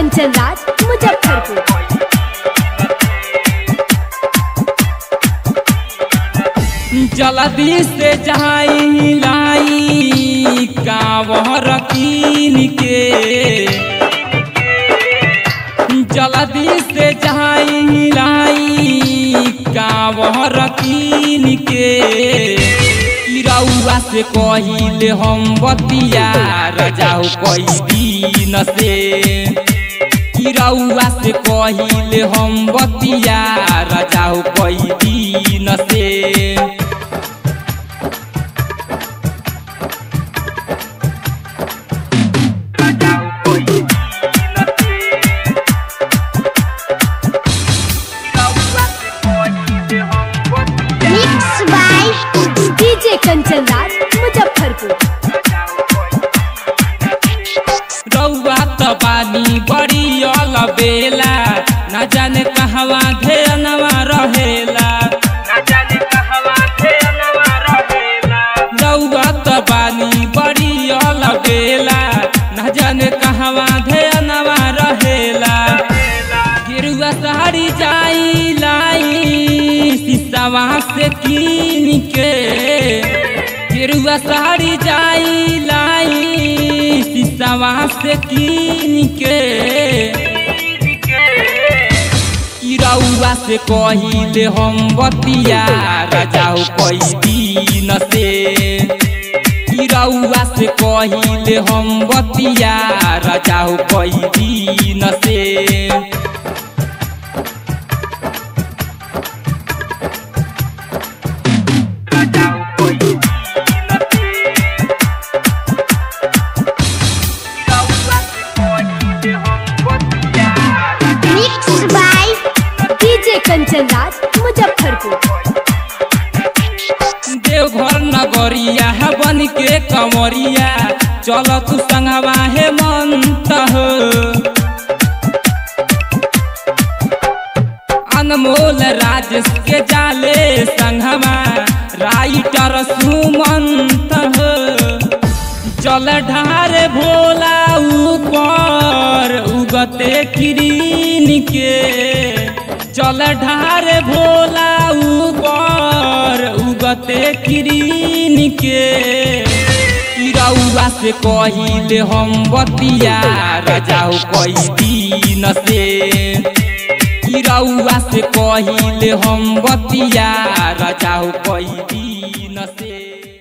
कंचन राज मुजफ्फरपुर जल्दी से जाई लाई कांवर कीन के जल्दी से जाई लाई कांवर कीन के रउआ से कहिले हम बतिया रजाऊ कई दिन से रउआ से कहिले हम बतिया रजाऊ कई दिन से mix by DJ Kanchan Raj Muzaffarpur रउआ त पानी बड़ी बेला न जाने कहवा धेनवा रहेला रउआ त पानी बड़ी बेला न जाने कहवा धेनवा रहेला गिरुआ साड़ी जाई लाई शीशवा से कीन के गिरुआ साड़ी जाई लाई शीशवा से कीन के रउआ से कहिले हम बतिया रजाऊ कई दिन से रउआ से कहिले हम बतिया रजाऊ कई दिन से mix by DJ Kanchan Raj Muzaffarpur Deoghar नगरिया है बन के कमरिया चल तू संगवा हे मंत हो अनमोल राजेश के जाले संगवा राइटर सुमंत हो चल ढारे भोला ऊपर उगते किरीन के चल ढारे भोला ऊपर उगते किरीन के रउआ से कहिले हम बतिया रजाऊ कई दिन से रउआ से कहिले हम बतिया रजाऊ कई दिन से